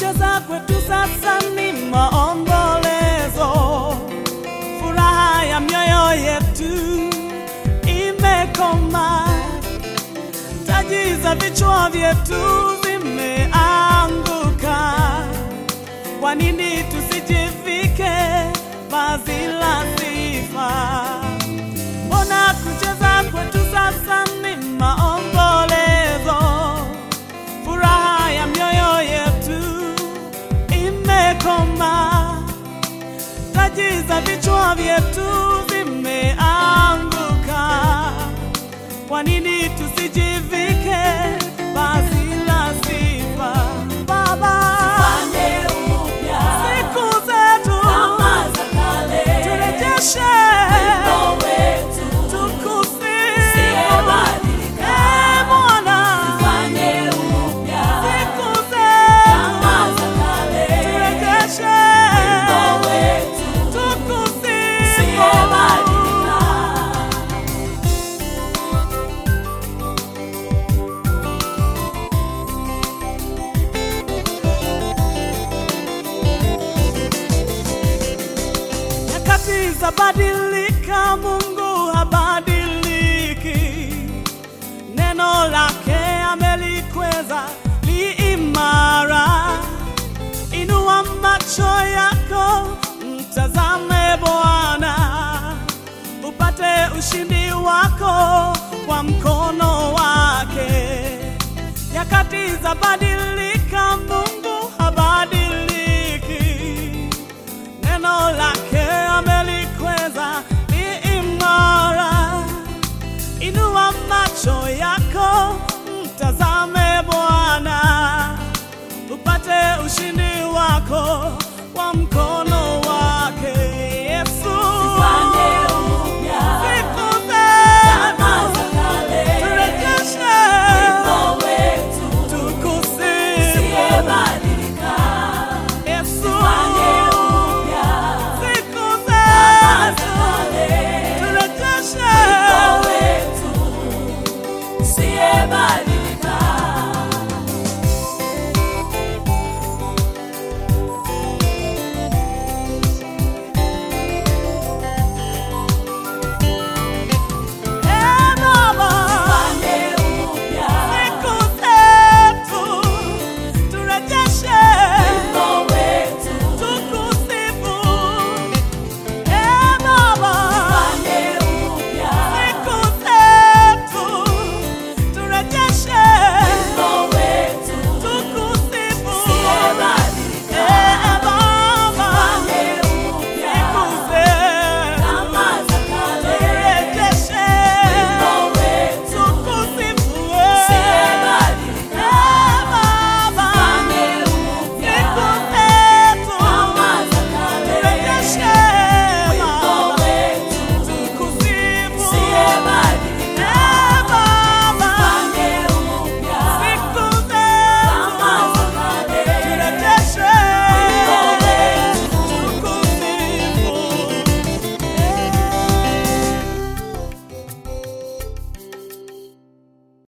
kucheza kwetu sasa ni maombolezo, furaha ya mioyo yetu imekoma, taji za vichwa vyetu zimeanguka. Kwa nini tusijivike vazi la sifa? Mbona kucheza kwetu sasa ni maombolezo, furaha ya mioyo yetu imekoma, taji za vichwa vyetu zimeanguka. Kwa nini tusijivike vazi la sifa? Baba, Fanye upya siku zetu kama za kale, turejeshe wimbo wetu tukusifu. usiyebadilika. Ee Bwana, Fanye upya siku kama zetu za kale, turejeshe wimbo wetu tukusifu. usiyebadilika. Nyakati za badilika, Mungu habadiliki. Neno lake amelikweza li imara. Inua macho yako, mtazame Bwana, upate ushindi wako kwa mkono wake. Nyakati za badilika, Mungu habadiliki neno lake amelikweza ni imara. Inua macho yako, mtazame Bwana, upate ushindi wako kwa mkono